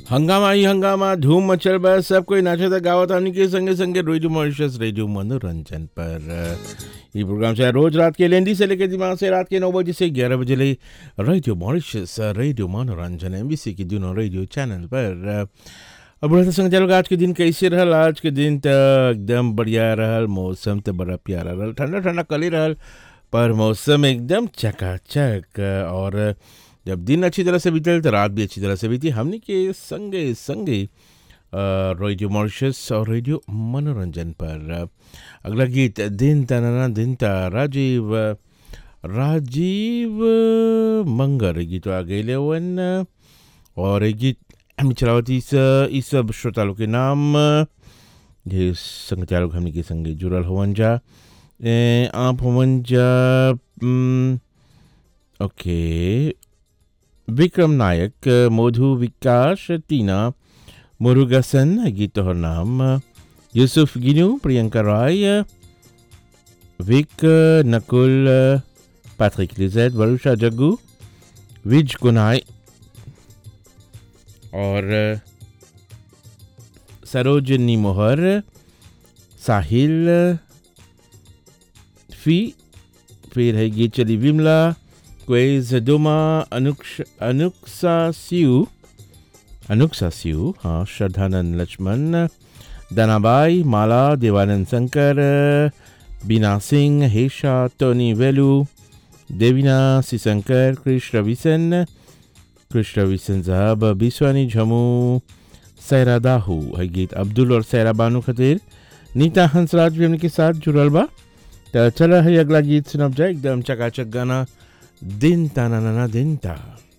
हंगामा ही हंगामा धूम मचल बा सब कोई नाचता गावत हमनी के संगे संगे रेडियो मॉरिशस रेडियो मनोरंजन पर ये प्रोग्राम से रोज रात के लेंदी से लेकर दिमाग से रात के नौ बजे से ग्यारह बजे ले radio Mauritius radio Manoranjan MBC के दोनों रेडियो चैनल पर अब बढ़ते संग चलो आज के दिन कैसे रहल आज के दिन तो एकदम बढ़िया रहल मौसम तो बड़ा प्यारा रहल ठंडा ठंडा कल ही रहल पर मौसम एकदम चकाचक और जब दिन अच्छी तरह से बीतल तो रात भी अच्छी तरह से बीती हमने के संगे संगे रेडियो मॉरिशस और रेडियो मनोरंजन पर अगला गीत दिन तनाना दिन ता राजीव राजीव मंगर गीत आ गए वन और ये गीत हम चलावती इस इस सब श्रोता लोग के नाम ये संग चालक हमने के संगे जुड़ल हवन जा ए, आप हवन जा हम्म, ओके विक्रम नायक मधु विकास टीना मुरुगसन गीत तोहर नाम यूसुफ गिनू प्रियंका राय विक नकुल पैट्रिक लिजेट वरुषा जग्गू विज कुनाई और सरोजनी मोहर साहिल फी फिर है गीत चली विमला क्वेज डोमा अनुक्ष अनुक्सा सिउ अनुक्सा सिउ हाँ श्रद्धानंद लक्ष्मण दनाबाई माला देवानंद शंकर बीना सिंह हेशा टोनी वेलू देवीना सिशंकर कृष्ण रविसन कृष्ण रविसन साहब बिस्वानी झमू सैरा दाहू है गीत अब्दुल और सैरा बानू खतीर नीता हंसराज भी उनके साथ जुड़ल बा तो चला है अगला गीत सुनब जाए एकदम चकाचक गाना दिन ता ना ना ना दिन ता